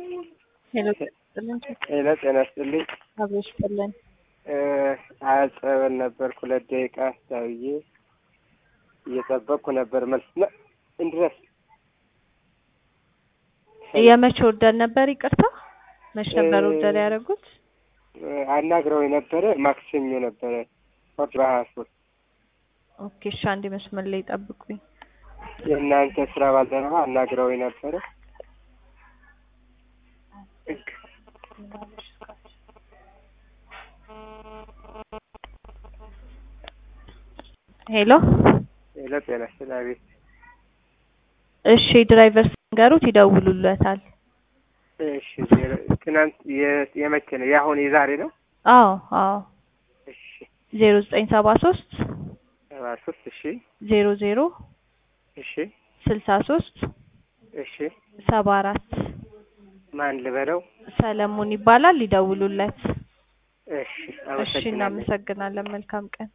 ሄሎ ጥልን ሄሎ ጤና ይስጥልኝ። አብሮሽ ጥልን አያጸበል ነበር ሁለት ደቂቃ ሳብዬ እየጠበቅኩ ነበር መልስ ነ- እንድረስ የመቼ ወርደር ነበር? ይቅርታ መች ነበር ወርደር ያደረጉት? አናግረው የነበረ ማክሰኞ ነበረ በሀያ ሶስት ኦኬ እሺ፣ አንዴ መስመር ላይ ጠብቁኝ። የእናንተ ስራ ባልደረባ አናግረው የነበረ ሄሎ ሄሎ ጤና ይስጥልኝ። አቤት እሺ፣ ድራይቨር ሲንገሩት ይደውሉለታል። እሺ ዜሮ- ትናንት የ- የመቼ ነው? የአሁን የዛሬ ነው? አዎ አዎ እሺ ዜሮ ዘጠኝ ሰባ ሶስት ሰባ ሶስት እሺ ዜሮ ዜሮ እሺ ስልሳ ሶስት እሺ ሰባ አራት ማን ልበለው? ሰለሞን ይባላል። ይደውሉለት። እሺ እሺ አመሰግናለሁ። እናመሰግናለን። መልካም ቀን